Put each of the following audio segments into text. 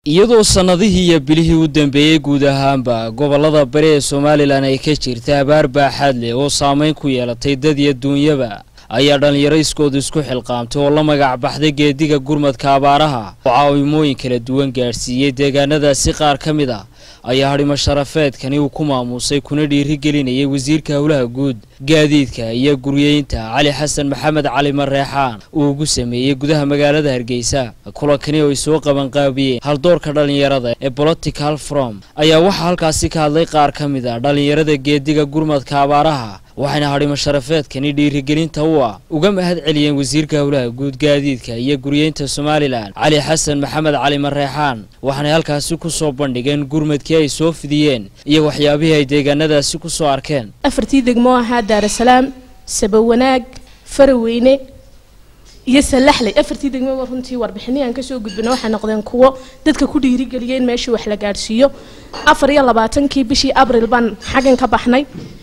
iyadoo sannadihii iyo bilihii u dambeeyey guud ahaanba gobollada bari ee somalilan ay ka jirta abaar baaxaad leh oo saameyn ku yeelatay dad iyo duunyaba ayaa dhallinyaro iskoodu isku xilqaamtay oo la magac baxday geediga gurmadka abaaraha oo caawimooyin kala duwan gaadhsiiyey deegaanadaasi qaar ka mid a ayaa hadhimo sharafeedkani uu ku maamuusay kuna dhiirigelinayay wasiirka howlaha guud gaadiidka iyo guryeynta cali xasan maxamed cali mareexaan uu ugu sameeyey gudaha magaalada hargeysa kulankani oo ay soo qabanqaabiyeen haldoorka dhallinyarada ee political from ayaa waxaa halkaasi ka hadlay qaar ka mid a dhallinyarada geediga gurmadka abaaraha waxayna hadhimo sharafeedkani dhiirigelinta u ah uga mahad celiyeen wasiirka howlaha guud gaadiidka iyo guryeynta somalilan cali xasan maxamed cali mareexaan waxaanay halkaasi ku soo bandhigeen gurmadkii ay soo fidiyeen iyo waxyaabihii ay deegaanadaasi ku soo arkeen afartii degmo ahaa daarasalaam sabawanaag faraweyne iyo salaxley afartii degmo runtii warbixinii aan kasoo gudbina waxay noqdeen kuwo dadka ku dhiirigeliyay in meeshii wax la gaadhsiiyo afar iyo labaatankii bishii abril baan xaggan ka baxnay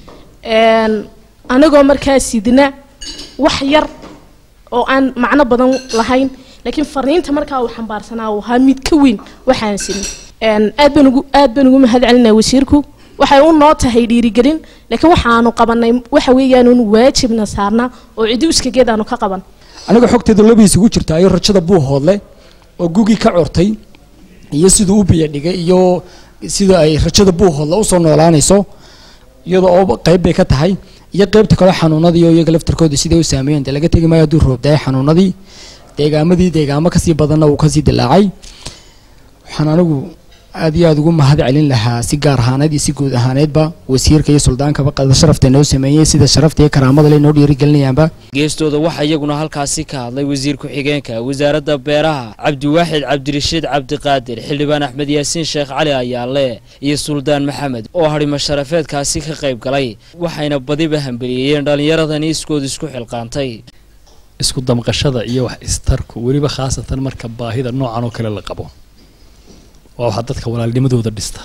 anagoo markaa sidna wax yar oo aan macno badan lahayn laakiin fariinta markaa uu xambaarsanaa uu ahaa mid ka weyn waxaan sin aad baan ugu aad baan ugu mahad celinaya wasiirku waxay u noo tahay dhiirigelin laakiin waxaanu qabanay waxa weeyaan un waajibna saarnaa oo cidi iskageed aanu ka qaban aniga xogteeda labiis ugu jirta ayo rajada buuhoodle oo gugii ka cortay iyo siduu u biyo dhigay iyo sida ay rajada buuhoodle usoo noolaanayso iyada oo qayb bay ka tahay iyo qaybta kale xanuunadii oo iyaga laftarkooda siday u saameeyeen dee laga tegi maayo hadduu roobdahay xanuunadii deegaamadii deegaamo kasii badanna uu kasii dilaacay waxaan anigu aad iyo aada ugu mahad celin lahaa si gaar ahaaneed iyo si guud ahaaneedba wasiirka iyo suldaankaba qada sharafta noo sameeyey sida sharafta iyo karaamada le noo dhiirigelinayaanba geestooda waxaa iyaguna halkaasi ka hadlay wasiir ku-xigeenka wasaaradda beeraha cabdiwaaxid cabdirashiid cabdiqaadir xildhibaan axmed yaasiin sheekh cali ayaale iyo suldaan maxamed oo hadhimo sharafeedkaasi ka qayb galay waxayna badiba hambeliyeeyeen dhallinyaradani iskooda isku xilqaantay isku damqashada iyo wax istarku weliba khaasatan marka baahida noocan oo kale la qabo waa waxaa dadka walaalnimadooda dhista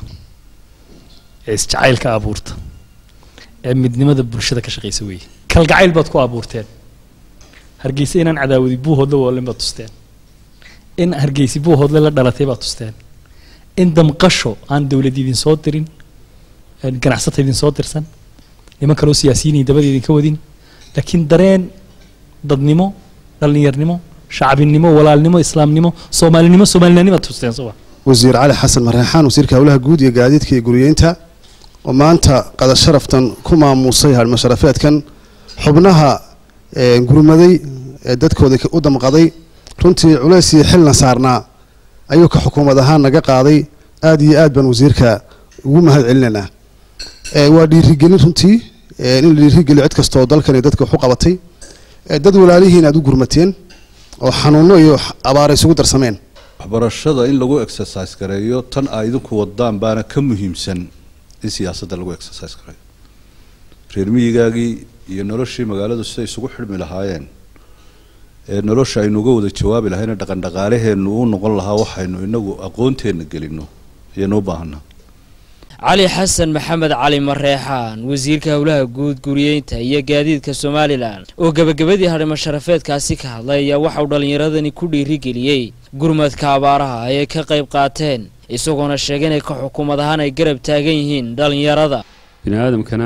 ee isjacaylka abuurta ee midnimada bulshada ka shaqaysa weeye kalgacayl baad ku abuurteen hargeysa inaan cadaawadi buuhoodle woolin baad tusteen in hargeysi buuhoodle la dhalatay baad tusteen in damqasho aan dowlad idin soo dirin ganacsata idin soo dirsan niman kaloo siyaasiyiin dabada idinka wadin laakiin dareen dadnimo dhallinyarnimo shacbinimo walaalnimo islaamnimo soomaalinimo soomaalinaanimo aad tusteen soba wasiir cali xasan mareexaan wasiirka howlaha guud iyo gaadiidka iyo guryeynta oo maanta qadar sharaftan ku maamuusay hadhmo sharafeedkan xubnaha gurmaday ee dadkooda u damqaday runtii culays iyo xilna saarnaa ayuu ka xukuumad ahaan naga qaaday aad iyo aad baan wasiirka ugu mahad celinaynaa waa dhiirigelin runtii in la dhiirigeliyo cid kastaoo dalkan iyo dadka wax u qabatay dad walaalihiin aad u gurmateen oo xanuuno iyo abaara isugu darsameen waxbarashada in lagu exercise gareeyo tan ay idinku wadaan baana ka muhiimsan in siyaasadda lagu exercise gareeyo reer miyigaagii iyo noloshii magaaladu siday isugu xidhmi lahaayeen ee nolosha aynu uga wada jawaabi lahayna dhaqan dhaqaalaheennu u noqon lahaa waxaynu inagu aqoonteenna gelino ayaynu u baahanaa cali xasan maxamed cali mareexaan wasiirka howlaha guud guryeynta iyo gaadiidka somalilan oo gebagabadii hadhimo sharafeedkaasi ka hadlay ayaa waxauu dhallinyaradani ku dhiirigeliyey gurmadka abaaraha ay ka qayb qaateen isagoona sheegay inay ka xukuumad ahaan ay garab taagan yihiin dhallinyarada bini aadamkana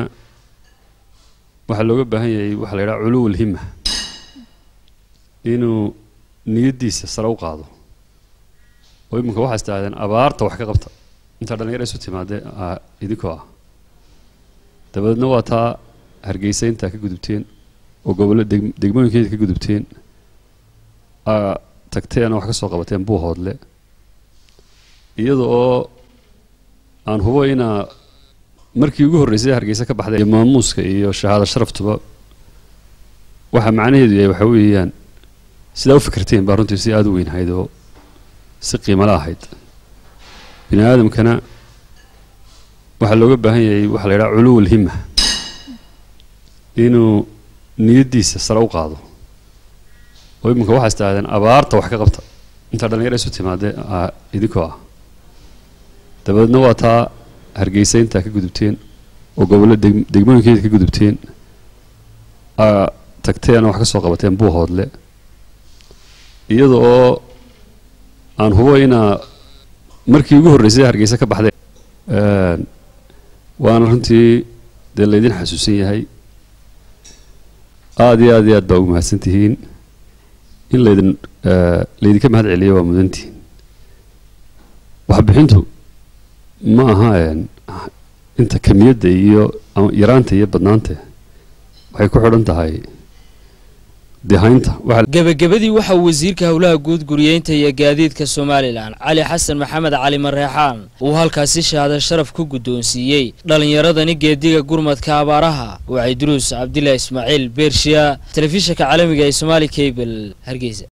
waxaa looga baahan yahay waxaa la yidhaha culuwul hima inuu niyaddiisa sare u qaado oo iminka waxaa istaahdeen abaarta wax ka qabta intaa dhalinyaro isu timaadee idinkoo ah dabadeedna waa taa hargeysa intaa ka gudubteen oo gobollo degmooyinkeeda ka gudubteen tagteen oo wax ka soo qabateen buuhoodle iyada oo aan hubo inaa markii ugu horreysay hargeysa ka baxday iyo maamuuska iyo shahaado sharaftuba waxaa macnaheedu yahay waxaa weeyaan sidaa u fikirteen baa runtii si aada u weyn ahayd oo si qiimala ahayd bini aadamkana waxaa looga baahan yahay waxaa la yidhaha culuwul hima inuu niyaddiisa sare u qaado oo iminka waxaa istaahdeen abaarta wax ka qabta intaa dhalinyaro isu timaadee idinkoo ah dabadeedna waa taa hargeysa intaa ka gudubteen oo gobollo degmooyinkeeda ka gudubteen tagteen oo wax ka soo qabateen buuhoodle iyada oo aan hubo inaa markii ugu horreysay hargeysa ka baxdeen waana runtii dee laydin xasuusan yahay aada iyo aad iyo aad baa ugu mahadsan tihiin in laydin laydinka mahad celiyo waa mudantihiin waxbixintu ma aha inta kamiyadda iyo yaraanta iyo badnaanta waxay ku xidhan tahay dehaynta gebagabadii waxa uu wasiirka howlaha guud guriyeynta iyo gaadiidka somalilan cali xasan maxamed cali mareexaan uu halkaasi shahaado sharaf ku guddoonsiiyey dhallinyaradani geediga gurmadka abaaraha wacay duruus cabdillah ismaaciil beershiya telefishinka caalamiga ee somaali cable hargeysa